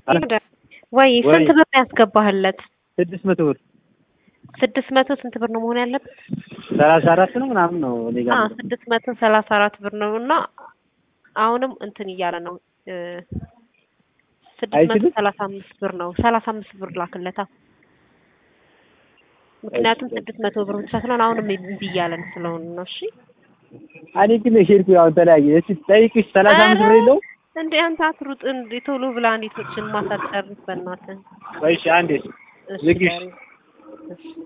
ወይ ስንት ብር ያስገባህለት? ስድስት መቶ ብር ስድስት መቶ ስንት ብር ነው መሆን ያለበት? ሰላሳ አራት ነው ምናምን ነው እኔ ጋር አዎ ስድስት መቶ ሰላሳ አራት ብር ነው እና አሁንም እንትን እያለ ነው ስድስት መቶ አይችልም? ሰላሳ አምስት ብር ነው። ሰላሳ አምስት ብር ላክለታ። ምክንያቱም ስድስት መቶ ብር ብቻ ስለሆነ አሁንም እምቢ እያለን ስለሆነ ነው። እሺ እኔ ግን ሄድኩ ያው ተለያየ። እስኪ ጠይቅሽ ሰላሳ አምስት ብር የለውም? እንዴ አንተ አትሩጥ እንዴ ቶሎ ብላ እንዴቶችን ማሳጨርስ በእናትህ። ቆይ እሺ አንዴ እሺ ዝግሽ ዳሪ። እሺ